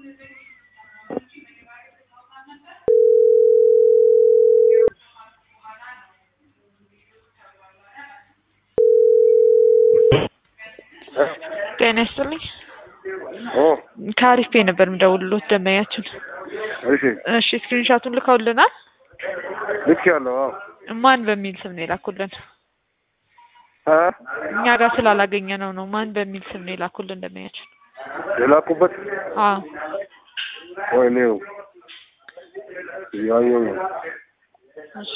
ጤና ይስጥልኝ። ኦ ከአሪፍ ፔ ነበር የምደውልሎት ደንበኛችን። እሺ እሺ ስክሪንሻቱን ልከውልናል። ልክ ያለው አዎ ማን በሚል ስም ነው የላኩልን? እ እኛ ጋር ስላላገኘ ነው ነው። ማን በሚል ስም ነው የላኩልን ደንበኛችን? የላኩበት አዎ ወይ ነው ያየው ነው እሺ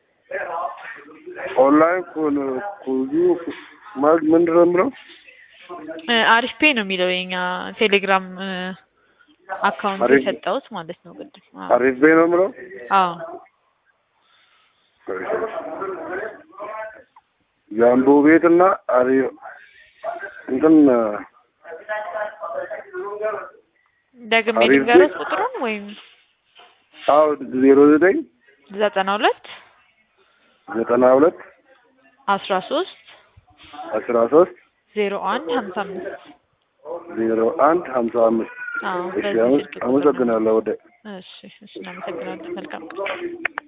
ኦንላይን ኩን ኩዙ ማለት ምንድን ነው የምለው እ አሪፍ ፔ ነው የሚለው የኛ ቴሌግራም እ አካውንት አሪፍ- የሰጠሁት ማለት ነው ቅድም። አዎ አሪፍ ቤ ነው የምለው አዎ የአምቦ ቤት እና አሪ እንትን ደግሜ አሪፍ ልንገርህ ቤት- ቁጥሩን ወይም አዎ ዜሮ ዘጠኝ ዘጠና ሁለት ዘጠና ሁለት አስራ ሶስት አስራ ሶስት ዜሮ አንድ ሀምሳ አምስት ዜሮ አንድ ሀምሳ አምስት አዎ እሺ በዚህ አመ- ስልክ ቁጥር ነው። አመሰግናለሁ ወደ እሺ እሺ እናመሰግናለን። መልካም ቀን